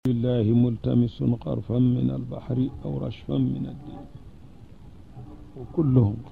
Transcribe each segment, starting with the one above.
لله ملتمس قرفا من البحر أو رشفا من الدين وكلهم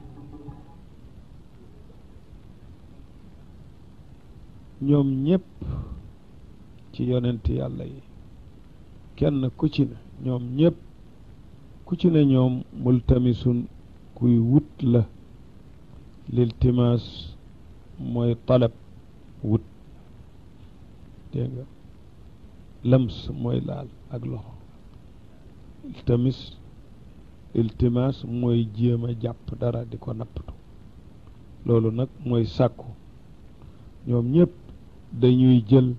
ñoom ñépp ci yonent yàlla yi kenn ku ci ne ñoom ñépp ku ci ne ñoom multamisun kuy wut la liltimaas mooy talab wut dégg nga lams mooy laal ak loxo iltamis iltimaas mooy jéem a jàpp dara di ko nappatu loolu nag mooy sàkku ñoom ñépp dañuy jël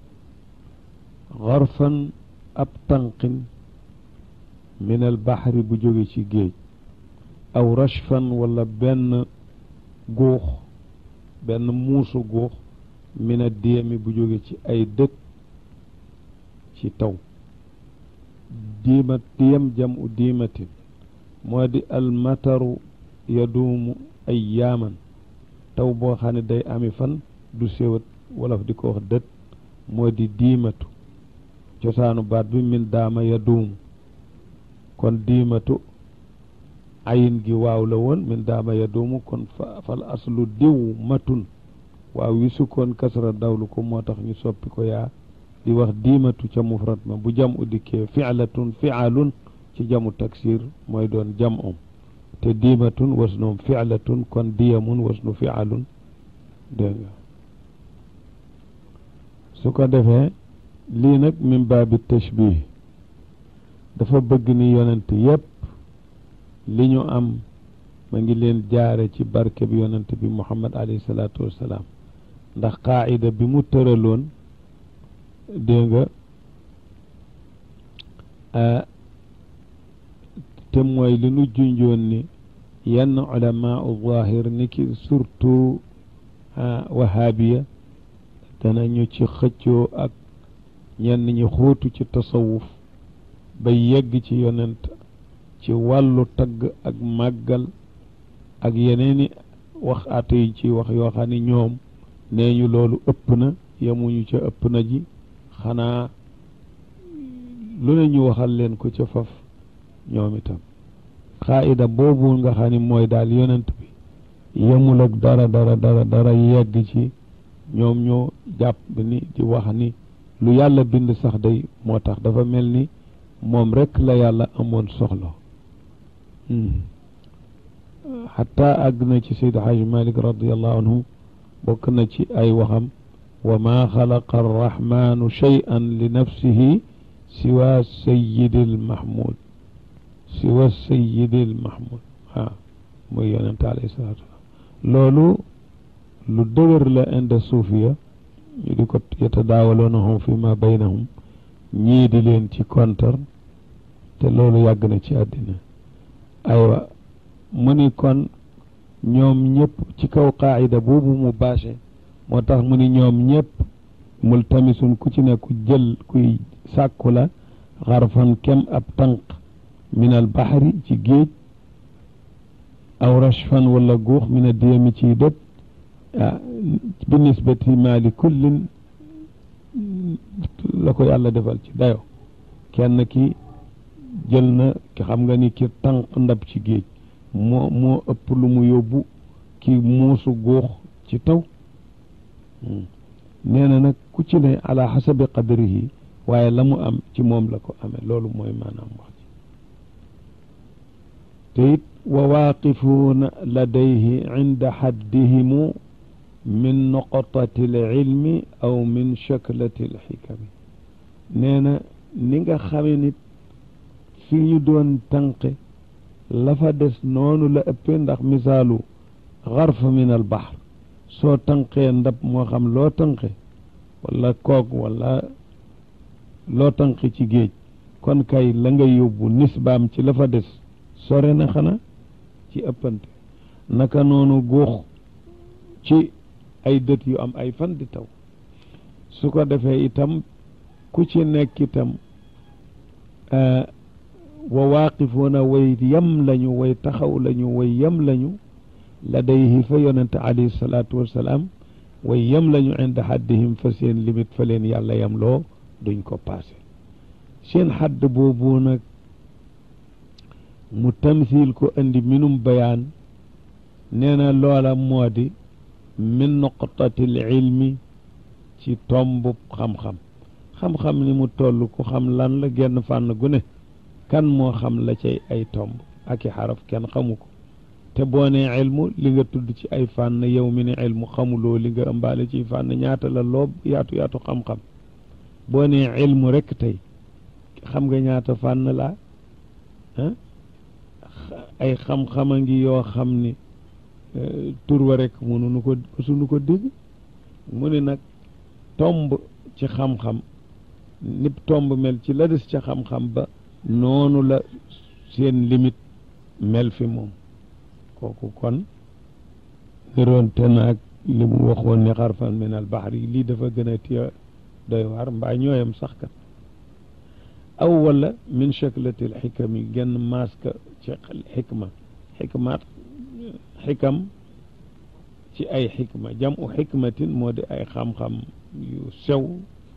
xarfan ab tànqin min al baxri bu jóge ci géej aw rashfan wala benn guux benn muusu guux min a diyami bu jóge ci ay dëkk ci taw diimat diyam jam u diimatin moo di almataru yaduumu ay yaaman taw boo xam ne day ami fan du séwat wolof di ko wax dët moo di diimatu cosaanu baat bi min daama yaduumu kon diimatu ayin gi waaw la woon min daama yaduumu kon fa fal aslu diw matun waaw wi sukkoon kasra dawlu ko moo tax ñu soppi ko yaa di wax diimatu ca mufrat ma bu jam u dikkee fi'latun fi'alun ci jamu taksir mooy doon jam om te diimatun wasnoom fi'latun kon diyamun wasnu fi'alun dégg nga su ko defee lii nag min baabi tashbih dafa bëgg ni yonent yépp li ñu am ma ngi leen jaare ci barke bi yonent bi muhammad alayhi salaatu wassalaam ndax qaayida bi mu tëraloon dégg nga te mooy li nu junjoon ni yenn ulama u zahir ni ki surtout wahabiya danañu ci xëccoo ak ñenn ñi xóotu ci tasawuf ba yegg ci yonent ci wàllu tagg ak màggal ak yeneeni wax ate yi ci wax yoo xam ne ñoom nee ñu loolu ëpp na yemuñu ca ëpp na ji xanaa lu ne ñu waxal leen ko ca faf ñoom itam xaayida boobu nga xam ni mooy daal yonent bi yemul ak dara dara dara dara yegg ci ñoom ñoo jàpp ni di wax ni lu yàlla bind sax day moo tax dafa mel ni moom rekk la yàlla amoon soxla xataa àgg na ci Seyd Haj Malik radiallahu anhu bokk na ci ay waxam wa ma xalaqa arrahmanu cheyan li nafsihi siwa sayidil mahmud siwa sayidil mahmud waaw muy yonente alayhi salatu wasalam loolu lu dëgër la inda suufiya ñu di ko yatadaawaloonahum fi ma baynahum ñii di leen ci kontar te loolu yàgg na ci àddina aywa mu ni kon ñoom ñëpp ci kaw qaayida boobu mu bâché moo tax mu ni ñoom ñëpp multamisun ku ci ne ku jël kuy sàkku la xarfan kem ab tànq min al baxri ci géej aw rashfan wala guux min a diyami ciy dët ah bi nisbati maali kullin la ko yàlla defal ci dayo kenn ki jël na ki xam nga ni ki tànq ndab ci géej moo moo ëpp lu mu yóbbu ki muusu góox ci taw nee na nag ku ci ne ala xasabi qadrihi waaye la mu am ci moom la ko amee loolu mooy maanaam wax ci te it wa waaqifuuna ladayhi inda xaddihimu min noqotati l ilmi aw min shaklati l xikami nee na ni nga xame nit fi ñu doon tànqe la fa des noonu la ëppee ndax misaalu xarfa min al bahr soo tànqee ndab moo xam loo tànqe wala koog wala loo tànqe ci géej kon kay la nga yóbbu nisbaam ci la fa des sore na xanaa ci ëppante naka noonu guux ci ay dët yu am ay fan di taw su ko defee itam ku ci nekk itam wa waaqifuuna way yem lañu way taxaw lañu way yem lañu ladayhi fa yonente alayhi salaatu wassalaam way yem lañu inda haddihim fa seen limite fa leen yàlla yem loo duñ ko paase seen xadd boobu nag mu tamsil ko indi minum bayaan nee na loola moo di min nuqtatil ilmi ci tombub xam-xam xam-xam ni mu toll ku xam lan la genn fànn gu ne kan moo xam la cay ay tomb ak i xaraf kenn xamu ko te boo nee ilmu li nga tudd ci ay fànn yow mi ne ilmu xamuloo li nga ëmbaale ci fànn ñaata la loob yaatu yaatu xam-xam boo nee ilmu rekk tey xam nga ñaata fànn laa ah ay xam-xama ngi yoo xam ni tur wa rekk mënuñu ko suñu ko dégg mu ne nag tomb ci xam-xam nit tomb mel ci la des ca xam-xam ba noonu la seen limite mel fi moom kooku kon niroonte naag li mu waxoon ni xarfan min al baxri lii dafa gën a tiya doy waar mbaa ñooyam sax kat aw wala min chaklatil xikam yi genn maaska ci xikma xikmaat xikam ci ay xikma jam u xikmatin moo di ay xam-xam yu sew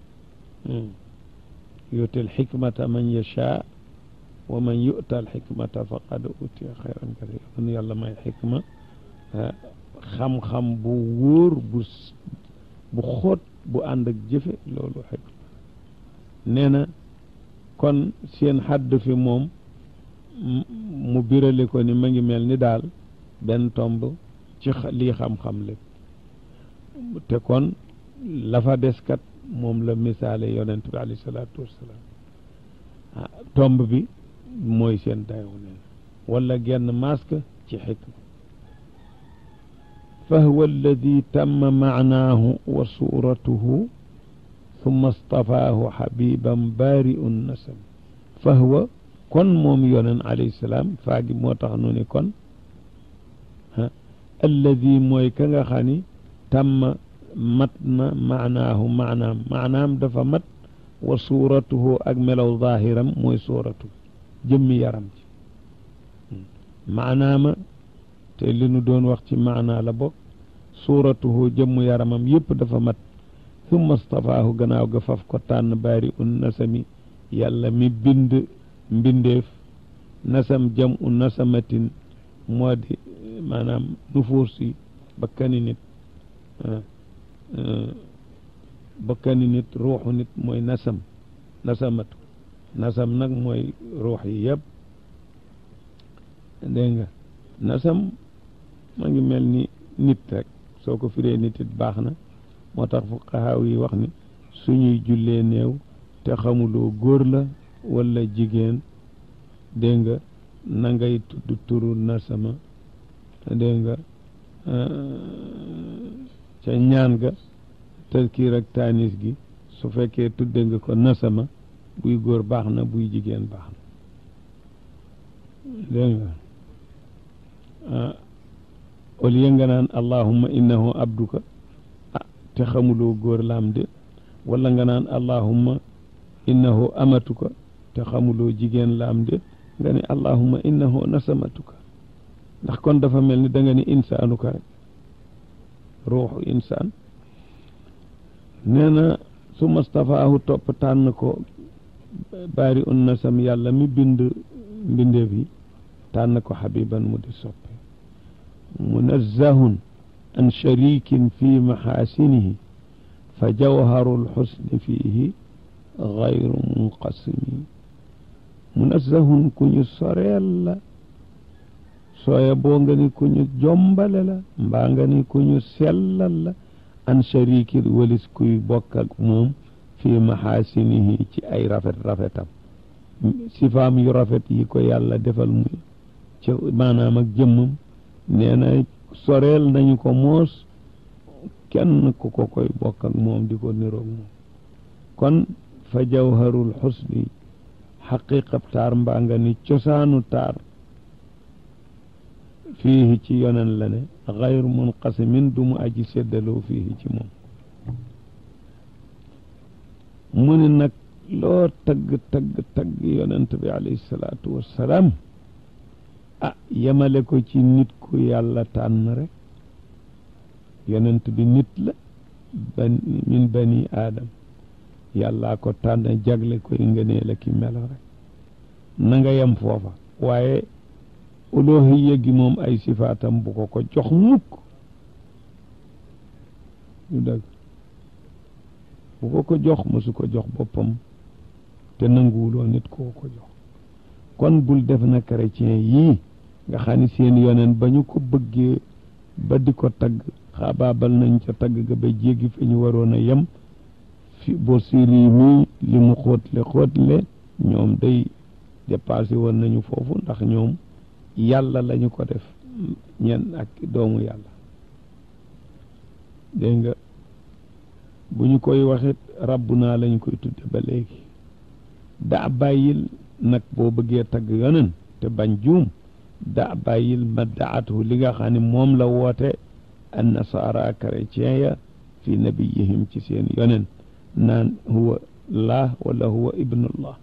yuutil xikmata man yashaa wa man yu'ta al xikmata faqad utiya xayran kasiira kon yàlla may xikma xam-xam bu wóor bu bu xóot bu ànd ak jëfe loolu xikma nee na kon seen xadd fi moom mu birale ko ni ma ngi mel ni daal benn tomb ci lii xam-xam lépp te kon la fa des kat moom la misaale yonent bi alayhi salaatu wassalaam tomb bi mooy seen dayow neen wala genn masque ci xikma fa huwa alladi tamma maanaahu wa suuratuhu summa stafaahu xabiban baari'u nasam fa huwa kon moom yonen alayhi salaam faagi moo tax nu ni kon alladi mooy ka nga xam ni tamma mat na maanaahu maanaam maanaam dafa mat wa suuratuhu ak melaw zaahiram mooy suuratu jëmmi yaram ci maanaama te li nu doon wax ci maanaa la bokk suuratuhu jëmmu yaramam yëpp dafa mat summa stafaahu gannaaw ga faf ko tànn baari un nasami yàlla mi bind mbindeef nasam jam u nasamatin moo di maanaam nufuus yi bakkani nit bakkani nit ruuxu nit mooy nasam nasamatu nasam nag mooy ruux yi yëpp dégg nga nasam ma ngi mel ni nit rek soo ko firee nit it baax na moo tax fuqahaaw yi wax ni suñuy jullee néew te xamuloo góor la walla jigéen dégg nga na ngay tudd turu nasama dégg nga ca ñaan ga tëskiir ak taanis gi su fekkee tudde nga ko nasama buy góor baax na buy jigéen baax na dégg nga au lieu nga naan allahumma innahu abduka ah te xamuloo góor laam de wala nga naan allahumma innahu amatuka te xamuloo jigéen laam de nga ne allahumma innahu nasamatuka ndax kon dafa mel ni da nga ni insaanuka rek ruuxu insaan nee na su mastafaahu topp tànn ko baari un nasam yàlla mi bind mbindeef yi tànn ko xabiban mu di soppe munazzahun an sharikin fi maxaasinihi fa jawharu lxusni fiihi gayru munqasimi munazzahun ku ñu soreel la sooya boo nga ni ku ñu jombale la mbaa nga ni ku ñu sellal la an sharikin walis kuy bokk ak moom fi maxaasinihi ci ay rafet rafetam sifaam yu rafet yi ko yàlla defal mu ci maanaam ak jëmmam nee na soreel nañu ko moos kenn ku ko koy bokk ak moom di ko niroog moom kon fa jawharul xusni xaqiqab taar mbaa nga ni cosaanu taar fiihi ci yonen la ne xayru munqasimin du mu aji séddaloo fiihi ci moom mu ne nag loo tagg tagg tagg yonent bi alayhi salaatu wassalaam ah yemale ko ci nit ku yàlla tànn rek yonent bi nit la ban min bani aadam yàllaa ko tànn jagle koy ngënee la ki melo rek na nga yem foofa waaye uluhiyya gi moom ay sifaatam bu ko ko jox mukk du dëgg bu ko ko jox mësu ko jox boppam te nanguwuloo nit koo ko jox kon bul def na chrétien yii nga xam ni seen yoneen ba ñu ko bëggee ba di ko tagg xaabaabal nañ ca tagg ga ba jéggi fi ñu waroon a yem fi bo siri mi li mu xóotle xóotle ñoom day dépassé woon nañu foofu ndax ñoom yàlla lañu ko def ñen ak doomu yàlla dégg nga bu ñu koy waxit rabbu naa lañu koy tudde ba léegi daa bàyyil nag boo bëggee tagg yonen te bañ juum daa bàyyil ma daatu li nga xam ne moom la woote an nasaara chrétien ya fi nabiyihim ci seen yonen naan huwa laa wala huwa ibnullah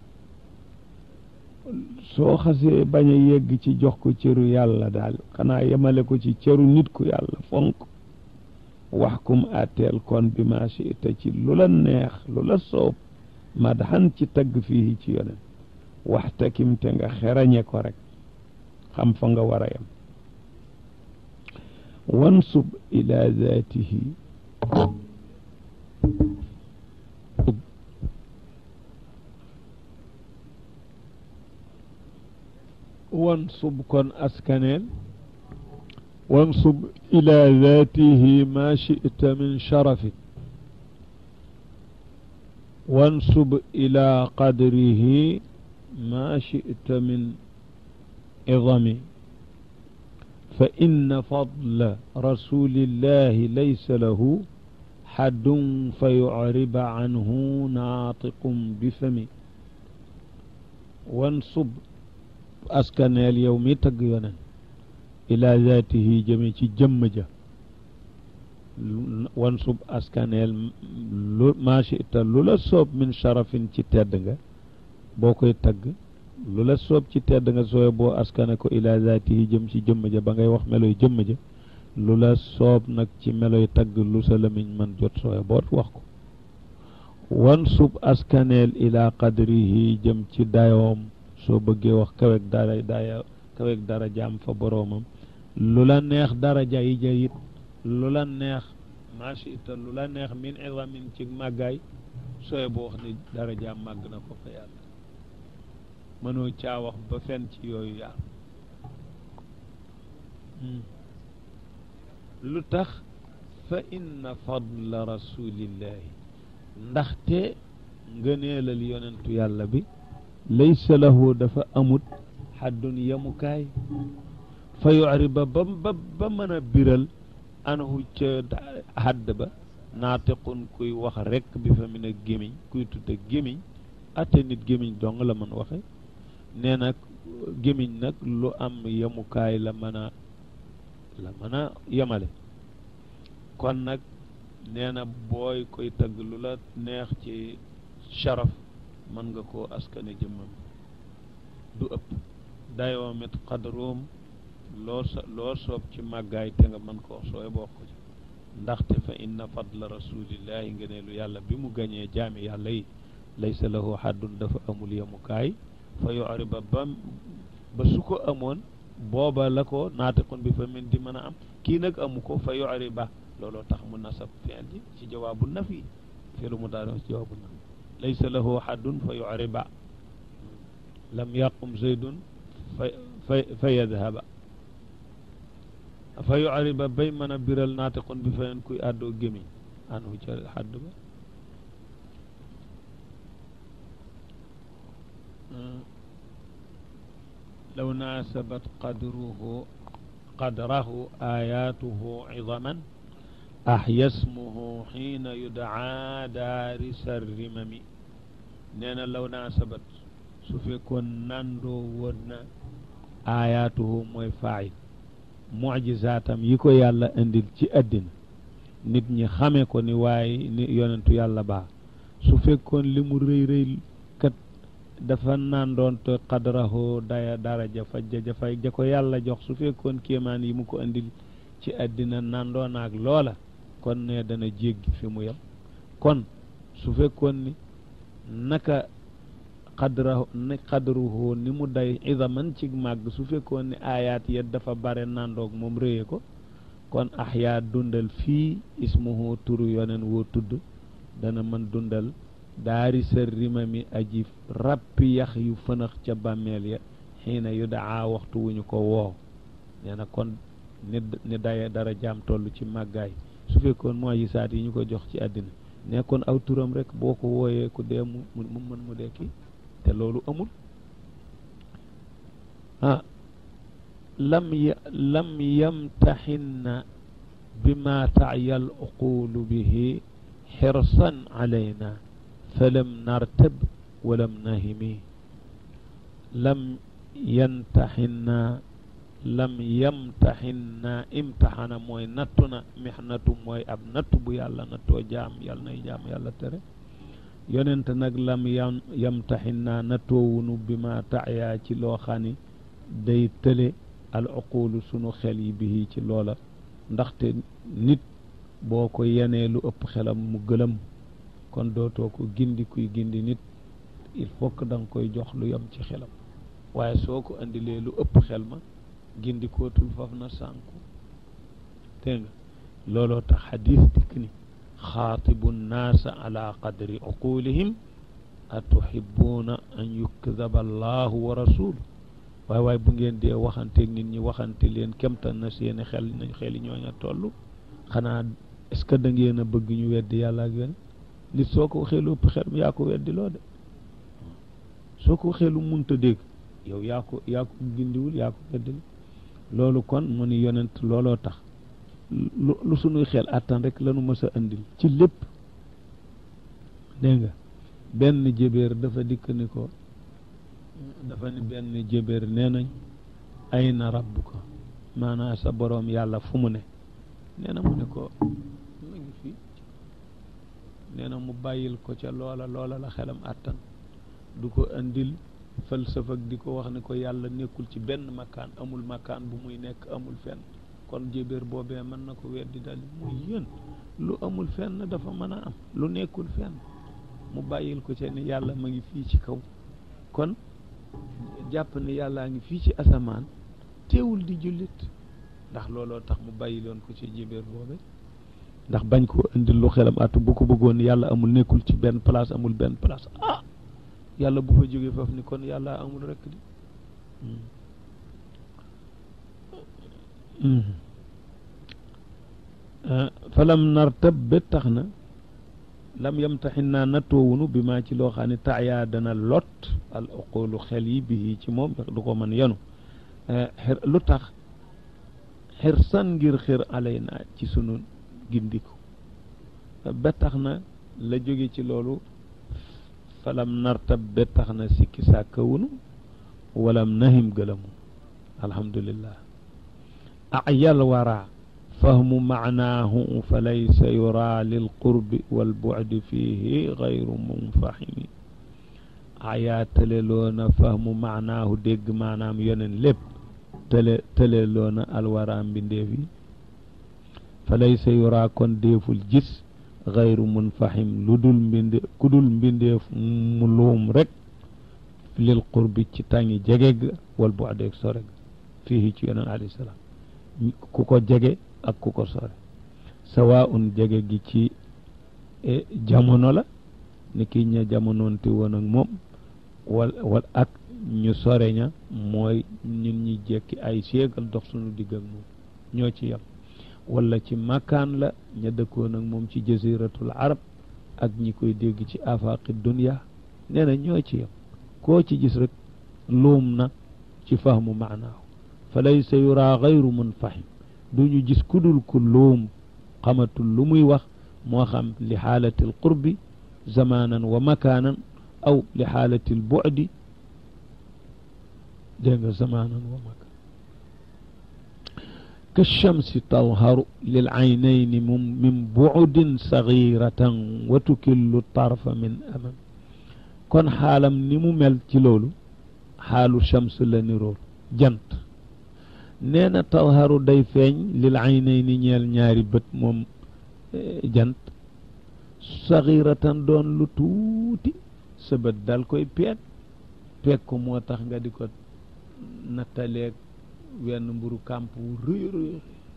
soo xasee bañ a yegg ci jox ko cëru yàlla daal xanaa yemale ko ci cëru nit ku yàlla fonk wax kum àtteel kon bi ma shi'ta ci lu la neex lu la soob madhan ci tagg fii ci yonen waxtakim te nga xerañe ko rek xam fa nga war a yem wansub ila zaatihi wansub kon askaneel wansub ila zaatihi ma shi'ta min sharafin wansub ila qadrihi ma shi'ta min idami fa inna fadla rasulillahi laysa lahu xaddun fa yucriba canhu naatiqum bifami wansub askaneel yow mi tagg yonen ila zaatihi jëme ci jëmm ja wansub askaneel lu maa chita lu la soob min sharafin ci tedd nga boo koy tagg lu la soob ci tedd nga sooy boo askane ko ila zaatihi jëm ci jëmm ja ba ngay wax meloy jëmm ja lu la soob nag ci meloy tagg lu sa lamiñ man jot sooy boot wax ko wansub askaneel ila qadrihi jëm ci dayoom soo bëggee wax kawek dara daya kawek dara jaam fa boroomam lu la neex daraja yi ja it lu la neex machita lu la neex min izamin ci màggaay sooy boo wax ni daraja màgg na ko fa yàlla mënoo caa wax ba fen ci yooyu yàlla lu tax fa inna fadla rasulillahi ndaxte ngëneelal yonentu yàlla bi laysa lahu dafa amut xaddun yemukaay fa yuriba ba ba ba mën a biral anhu ca hadd ba naatiqun kuy wax rekk bi fa min a gémiñ kuy tudde gémiñ atte nit gémiñ dong la mën waxe nee nag gémiñ nag lu am yemukaay la mën a la mën a yemale kon nag nee na booy koy tagg lu la neex ci sharaf mën nga koo askane jëmmam du ëpp dayoomit xadroom loo sa loo soob ci màggaay te nga mën koo sooy bokk ci ndaxte fa inna fadla rasulillahi ngëneelu yàlla bi mu gañee jaami yàlla yi laysa lahu haddun dafa amul yemukaay fa yuriba ba ba su ko amoon booba la ko naatiqun bi fa min di mën a am kii nag amu ko fa yuriba looloo tax mu nasab fi'l ji ci jawaabu nafi fi'lu mudaari ci jawaabu nafi laysa lahu haddun fa yuriba lam yaqum zaydun fa fa fa yadhaba fa yuriba bay mën a biral naatiqun bi fa kuy àddoo gémiñ anhu ca xadd ba law naasabat qadruhu qadrahu ayatuhu idaman ahya smuhu xiina yudaa daarisa rimami nee na law naasabat su fekkoon nandoo woon na ayatuhu mooy faayil mujizaatam yi ko yàlla indil ci àddina nit ñi xame ko ni waaye ni yonentu yàlla baa su fekkoon li mu rëy rëy kat dafa nandoon te qadrahu daya daraja fa ja fay ja ko yàlla jox su fekkoon kéemaan yi mu ko indil ci àddina nandoon ak loola kon ne dana jéggi fi mu yem kon su fekkoon ni naka xadra ni xadruhu ni mu day idaman ci màgg su fekkoon ne aayaat ya dafa bare nandoog moom réye ko kon axyaa dundal fii ismuhu turu yonen woo tudd dana mën dundal daari sa rimami aji rappi yax yu fënax ca bàmmeel ya xiina yu daa waxtu wu ñu ko woo nee na kon ni ni daye dara jaam toll ci màggaay su fekkoon mooy yi saat yi ñu ko jox ci àddina nekkoon aw turam rek boo ko wooyee ku dee mu mu mën mu dekki te loolu amul ah lam ya lam yamtaxinna bima taayal uqulu bihi xirsan alayna falam nartab walam nahimi lam yantaxinna lam yamtaxinna imtaxana mooy nattu na mixnatu mooy ab nattu bu yàlla nattoo jaam yàlla nay jaam yàlla tere yonent nag lam yam yamtaxinna nattoowunu bi ma taaya ci loo xam ni day tële al uqulu sunu xel yi bi ci loola ndaxte nit boo ko yenee lu ëpp xelam mu gëlëm kon dootoo ko gindi kuy gindi nit il faut que da nga koy jox lu yem ci xelam waaye soo ko indilee lu ëpp xel ma gindi kootul faf na sànku dégg nga looloo tax xadis dikk ni xaatibu nnaasa ala qadri uqulihim atuhibuuna an yukdaba allahu wa rasulu waaye waaye bu ngeen dee waxanteeg nit ñi waxante leen kemtan na seeni xel nañ xeli ñooña toll xanaa est-ce que da ngeen a bëgg ñu weddi yàlla ak yéen nit soo ko waxee lu ëpp xel yaa ko weddi loo de soo ko waxee lu munta dégg yow yaa ko yaa ko gindiwul yaa ko weddi loolu kon mu ni yonent looloo tax lu lu sunuy xel attan rek lanu mës a indil ci lépp dégg nga benn jébéer dafa dikk ni ko dafa ni benn jébéer nee nañ ay na rabbuka maanaam sa boroom yàlla fu mu ne nee na mu ne ko mu ngi fii nee na mu bàyyil ko ca loola loola la xelam attan du ko indil falsafa di ko wax ni ko yàlla nekkul ci benn makkaan amul makkaan bu muy nekk amul fenn kon jébéer boobee mën na ko weddi dal muy yéen lu amul fenn dafa mën a am lu nekkul fenn mu bàyyil ko ca ni yàlla ma ngi fii ci kaw kon jàpp ni yàllaa ngi fii ci asamaan teewul di jullit ndax looloo tax mu bàyyiloon ko ci jébéer boobe ndax bañ ko indil lu xelam at bu ko bëggoon yàlla amul nekkul ci benn place amul benn place ah yàlla bu fa jógee foofu ni kon yàlla amul rekk di falam nartab ba tax na lam yamtaxin naa nattoowunu bi maa ci loo xam ne taayaa dana lot al uqulu xel yi bi ci moom du ko mën yenu xir lu tax xirsan ngir xir alay naa ci sunu gindiku ba tax na la jóge ci loolu falam nartab ba tax na sikki sàkkawunu walam nahim gëlamu alhamdulillah ayal wara fahmu maanaahu fa laysa yura lilqurbi walbucdi fihi gayru munfahimi ayaa tëleloona fahmu maanaahu dégg maanaam yonen lépp tële tëleloona alwara mbindeef yi fa laysa yura kon déeful gis gayru munfahim lu dul mbinde ku dul mbindeef mu luum rek lil qurbi ci tàngi jege ga wal bucdi ak sore ga fihi ci yonen alayhi salaam ku ko jege ak ku ko sore sawaun jege gi ci jamono la ni ki ña jamonoonte woon ak moom wal wal ak ñu sore ña mooy ñun ñi jekki ay séegal dox suñu digg ak moom ñoo ci yem wala ci makkaan la ña dëkkoon ak moom ci jaziratul arab ak ñi koy dégg ci afaqi dunya nee na ñoo ci yem koo ci gis rek luum na ci fahmu maanaahu fa laysa yura gayru munfahim du ñu gis kudul ku luum xamatul lu muy wax moo xam li xaalati alqurbi zamanan wa makaanan aw li xaalati albucdi dégg nga zamanan wa makaan كالشمس تظهر للعينين من بعد صغيرة وتكل الطرف من أمام kon xaalam ni mu mel ci loolu xaalu shams la nirool jant nee na tawharu day feeñ lil aynayni ñeel ñaari bët moom jant saxiratan doon lu tuuti sa bët dal koy peet peeg ko moo tax nga di ko nattaleeg wenn mburu kàmp wu rëy rëy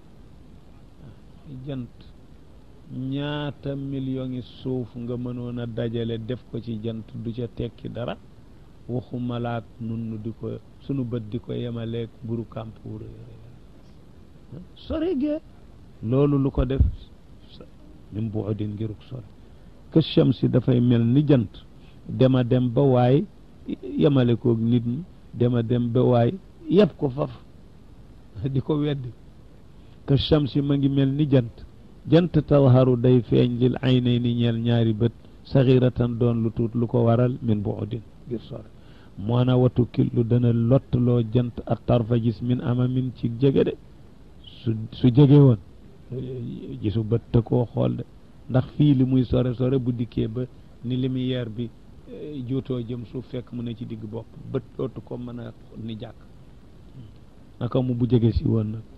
jant ñaata million yi suuf nga mënoon a dajale def ko ci jant du ca tekki dara waxu malaak nun nu di ko sunu bët di ko yemaleeg mburu kàmp wu rëy rëy sore gee loolu lu ko def min bu odin ngiruk sore que shamsi dafay mel ni jant dema dem ba waay yemale koog nit ñi dema dem ba waay yëpp ko faf di ko weddi que shamsi ma ngi mel ni jant jant talharu day feeñ lil aynay ni ñeel ñaari bët saxiratan doon lu tuut lu ko waral min bu odin ngir sore moo na watu killu dana lottaloo jant ak tarfa gis min amamin ci jege de su su jege woon gisu bët te koo xool de ndax fii li muy sore sore bu dikkee ba ni lumière bi juutoo jëm suuf fekk mu ne ci digg bopp bët dootu ko mën a ni jàkk naka mu bu jege si woon nag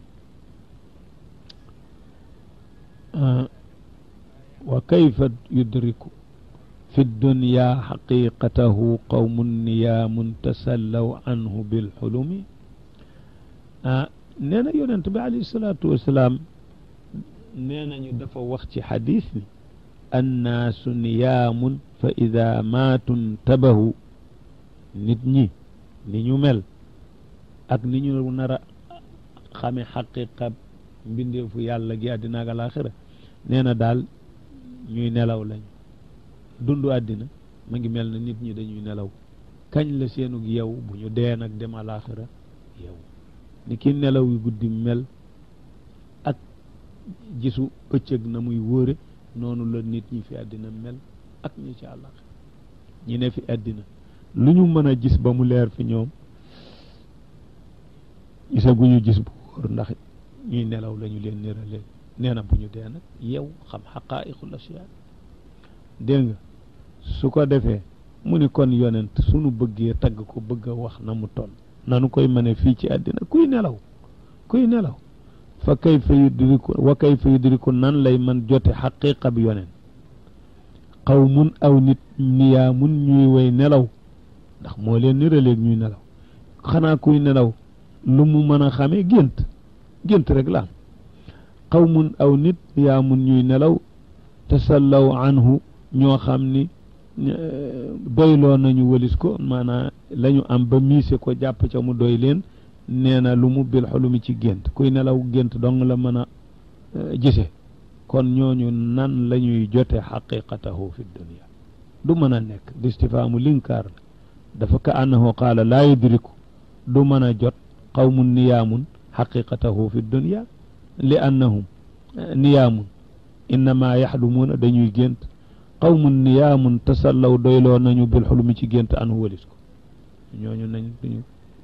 wa kayfa yudriku fi dunya xaqiqatahu qawmun niyaamun tasallaw anhu bilxulumi ah nee na yonent bi alayhi salaatu wasalaam nee nañu dafa wax ci xadis ni annaasu niyaamun fa ida maatu ntabahu nit ñi ni ñu mel ak ni ñu nar a xame xaqiqa mbindeefu yàlla gi àddina ak alaxira nee na daal ñuy nelaw lañu dundu àddina ma ngi mel na nit ñi dañuy nelaw kañ la seenug yow bu ñu dee nag dem alaxira yow ni ki nelaw yu guddi mel ak gisu ëccëg na muy wóore noonu la nit ñi fi àddina mel ak ñi ci àllaxira ñi ne fi àddina lu ñu mën a gis ba mu leer fi ñoom gisaguñu gis bu wóor ndax ñuy nelaw lañu leen niralee nee na bu ñu dee nag yow xam xaqaa'iqul asiyaa dégg nga su ko defee mu ni kon yonent sunu bëggee tagg ko bëgg a wax na mu toll nanu koy mëne fii ci àddina kuy nelaw kuy nelaw fa kayfa yudriku wa kayfa yudriku nan lay man jote xaqiqa bi yonent qawmun aw nit niyaamun ñuy way nelaw ndax moo leen niraleeg ñuy nelaw xanaa kuy nelaw lu mu mën a xamee gént gént rek la am qawmun aw nit niyaamun ñuy nelaw tasallaw anhu ñoo xam ni doyloo nañu wëlis ko maanaam la ñu am ba miise ko jàpp ca mu doy leen nee na lu mu bil xulumi ci gént kuy nelaw gént dong la mën a gise kon ñooñu nan la ñuy jote xaqiqatahu fi dunia du mën a nekk listifaamu linkaar la dafa ka annahu qaala laa yudriku du mën a jot qawmun niyaamun xaqiqatahu fi dunia li annahum niyaamun innama yaxlumuuna dañuy gént qawmun niyaamun tasallaw doyloo nañu bil xulumi ci gént anhu walis ko ñooñu nañ duñu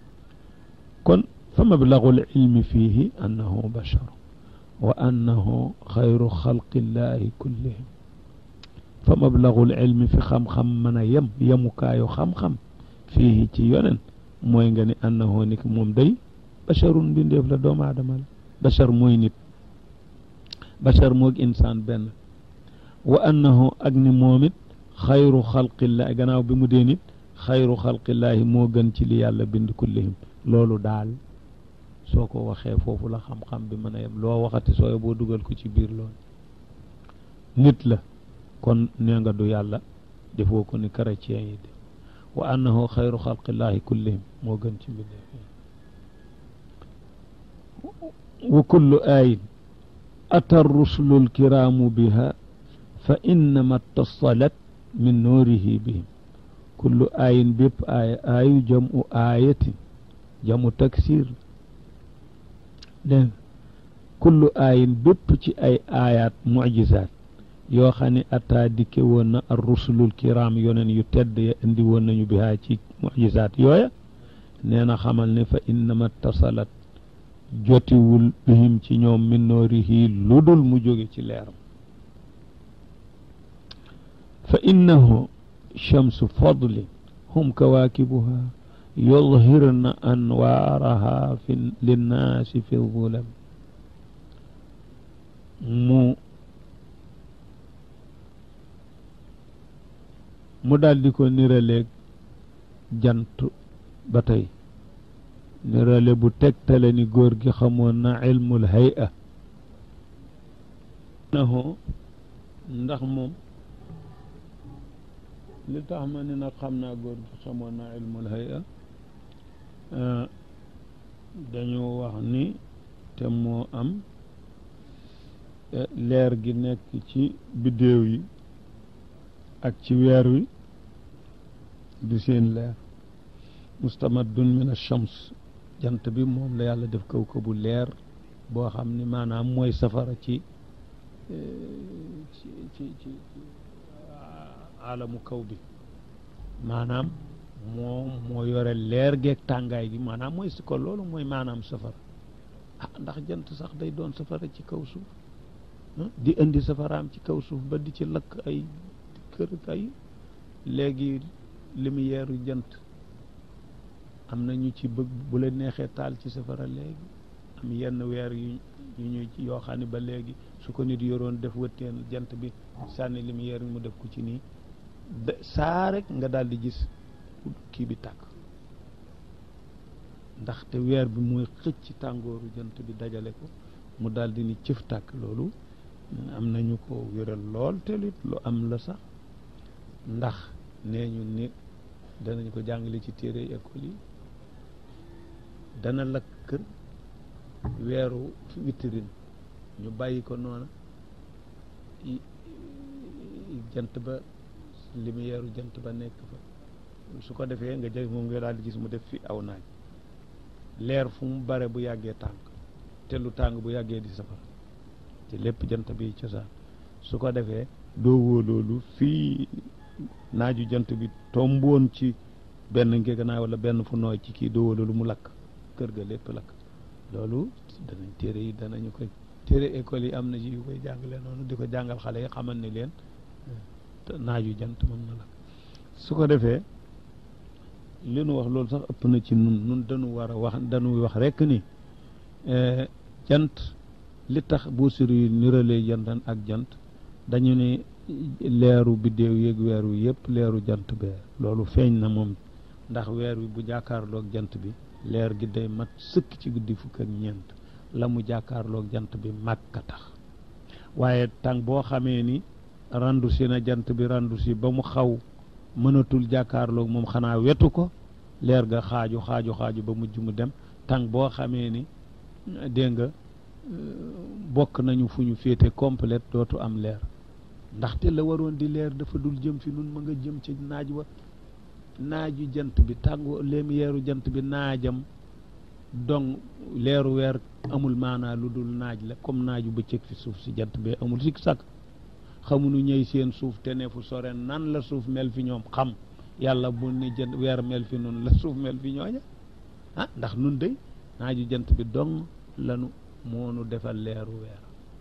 kon fa mablagu lilmi fiihi annahu bashar wa annahu xayru xalqillahi kullihim fa mablagu lilmi fi xam-xam mën a yem yemukaayu xam-xam fiihi ci yonen mooy nga ni annahu ni moom day basharun mbindeef la doomu aadama la bashar mooy nit bashar moog insaan benn wa annahu ak ni moom it xayru xalqillahi gannaaw bi mu dee nit xayru xalqillahi moo gën ci li yàlla bind kullihim loolu daal soo ko waxee foofu la xam-xam bi mën a yem loo waxati sooy boo dugal ko ci biir loolu nit la kon nee nga du yàlla defoo ko ni chrétien yi de wa annahu xayru xalqillahi kullihim moo gën ci mbindeef wa kullu ayin ata rusulu lkiraamu biha fa innama tasalat min nuurihi bihim kullu ayin bépp aaya aayu jamu aayatin jamu taksir dégg kullu aayin bépp ci ay aayaat mucjisaat yoo xam ne ataa dikke woon na ar rusulul kiram yoneen yu tedd ya indi woon nañu bihaa ci mucjisaat yooya nee na xamal ne fa innama tasalat jotiwul bihim ci ñoom min noorihi lu dul mu jóge ci leeram fa innahu chamsu fadlin hum kawaakibuha yudhirna anwaaraha fi linnaasi fi zulam mu mu daal di ko niraleeg jant ba tey nirale bu tegtale ni góor gi xamoon na ilmul hay'a naho ndax moom li tax ma ni nag xam naa góor gi xamoon na ilmul hay'a dañoo wax ni te moo am leer gi nekk ci biddéew yi ak ci weer wi du seen leer mustamaddun min ash-shams jant bi moom la yàlla def kaw ko bu leer boo xam ni maanaam mooy safara ci ci ci ci alamu kaw bi maanaam moo moo yore leer geeg tàngaay gi maanaam mooy si ko loolu mooy maanaam safara ah ndax jant sax day doon safara ci kaw suuf di indi safaraam ci kaw suuf ba di ci lakk ay kër ay léegi lumière yu jant am na ñu ci bëgg bu la neexee taal ci safara léegi am yenn weer yu yu ñu yoo xam ne ba léegi su ko nit yoroon def wëtteen jant bi sànni lumière yi mu def ko ci nii saa rek nga daal di gis kii bi tàkk ndaxte weer bi mooy xëcc tàngooru jant bi dajale ko mu daal di ni cëf tàkk loolu am nañu ko wéral lool te it lu am la sax ndax nee ñu nit danañ ko jàngale ci téere école yi dana lakk kër weeru vitrine ñu bàyyi ko noona jant ba lumière jant ba nekk fa su ko defee nga jël moom nga daal di gis mu def fi aw naaj leer fu mu bare bu yàggee tàng te lu tàng bu yàggee di safara te lépp jant bi cosaan su ko defee doo wóoloolu fii naaju jant bi tomboon ci benn ngeganaay wala benn fu nooy ci kii doo wóoloolu mu lakk kër ga lépp lakk loolu danañ téere yi danañu koy téere école yi am na ci yu koy jàngale noonu di ko jàngal xale yi xamal ni leen naaju jant moom na lakk su ko defee li nu wax loolu sax ëpp na ci nun nun dañu war a wax dañuy wax rekk ni jant li tax buusir yu niralee jantan ak jant dañu ne leeru biddéew yéeg weer wi yëpp leeru jant bee loolu feeñ na moom ndax weer wi bu jàkkaarloog jant bi leer gi day mat sëkk ci guddi fukk ak ñeent la mu jàkkaarloog jant bi màkka tax waaye tàng boo xamee ni randu si na jant bi randu si ba mu xaw mënatul jàkkaarloog moom xanaa wetu ko leer ga xaaju xaaju xaaju ba mujj mu dem tàng boo xamee ni dégg nga bokk nañu fu ñu féete complète dootu am leer ndaxte la waroon di leer dafa dul jëm fi nun ma nga jëm ci naaj wa naaju jant bi tàngo lumière jant bi naajam donc leeru weer amul maanaa lu dul naaj la comme naaju bëccëg fi suuf si jant bee amul sikk sàkk xamuñu ñëy seen suuf te ne fu sore nan la suuf mel fi ñoom xam yàlla bu ni jant weer mel fi nun la suuf mel fi ñooña ah ndax nun day naaju jant bi dong lanu moonu defal leeru weer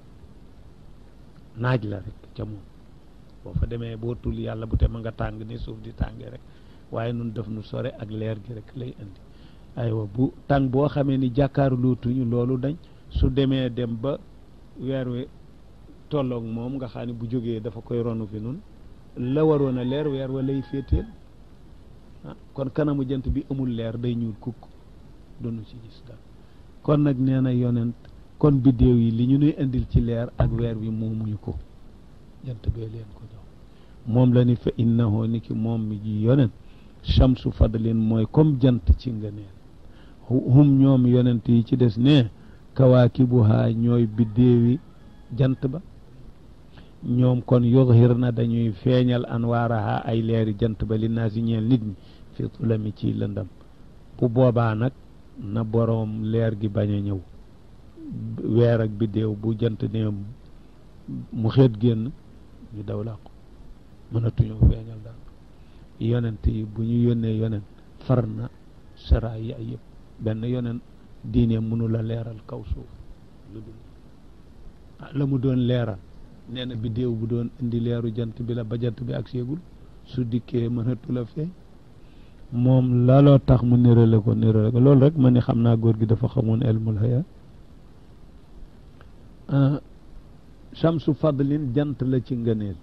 naaj la rek ca moom boo fa demee boo tul yàlla bu te ma nga tàng ni suuf di tàngee rek waaye nun def nu sore ak leer gi rek lay indi aywa bu tàng boo xamee ni jàkkaarlootuñu loolu dañ su demee dem ba weer wi tolloog moom nga xam ne bu jógee dafa koy ronu fi nun la waroon a leer weer wa lay féeteel ah kon kanamu jant bi amul leer day ñuul kukk dunu ci gis dara kon nag nee na yonent kon biddéew yi li ñu nuy indil ci leer ak weer wi moomuñu ko jant bee leen ko jox moom la ni fa innahu ni ki moom mi ji yonent chamsu fadlin mooy comme jant ci ngëneel hum ñoom yonent yi ci des ne kawaakibuhaa ñooy biddéewi jant ba ñoom kon yuzhir na dañuy feeñal anwaaraha ay leeri jant ba li naa si ñeel nit ñi fi tulami ci lëndam bu boobaa nag na boroom leer gi bañ a ñëw weer ak biddéew bu jant ne mu xeet génn ñu daw làqu mënatuñu feeñal daal yonent yi bu ñu yónnee yonent far na sara yi ay yëpp benn yonent diine mënu la leeral kaw suuf lu dul la mu doon leeral nee na biddéew bu doon indi leeru jant bi la ba jant bi ak seegul su dikkee mënatu la feeñ moom laloo tax mu nérale ko nérale ko loolu rek ma ni xam naa góor gi dafa xamoon elmul haya chamsu fadlin jant la ci ngëneel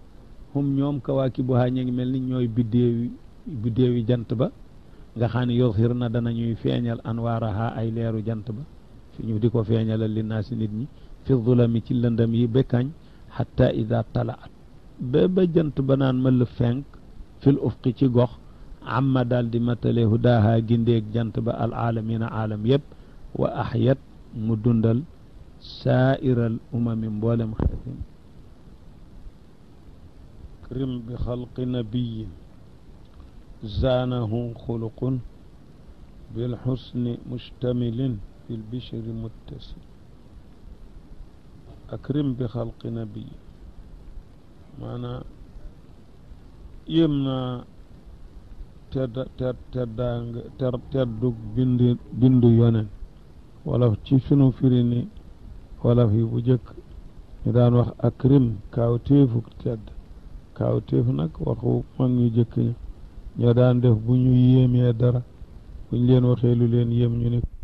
hum ñoom kawaakibuhaa ñu ngi mel ni ñooy biddéewi biddéewi jant ba nga xam ne yuzhir na danañuy feeñal anwaaraha ay leeru jant ba fi ñu di ko feeñalal li naa si nit ñi fi zulami ci lëndam yi bekkañ xatta ida talaat ba ba jant ba naan mëll fenk fil ufqi ci gox amma daal di matale hudaaha gindeeg jant ba al aalamina aalam yëpp wa axyat mu dundal saairal umami mboolem xeetin krim bi xalqi nabiyin zaanahu xuluqun bilxusni mustamilin fi lbishri muttasil akrim bi xalqi nabiyin maanaam yéem naa tedd tedd teddaang ter teddug bind bindu yonen wolof ci sunu firi ni wolof yi bu jëkk ñu daan wax akrim kaaw téefuk tedd kaaw téef nag waxu mag ñu jëkk ñi ñoo daan def bu ñu yéemee dara buñ leen waxee lu leen yéem ñu ne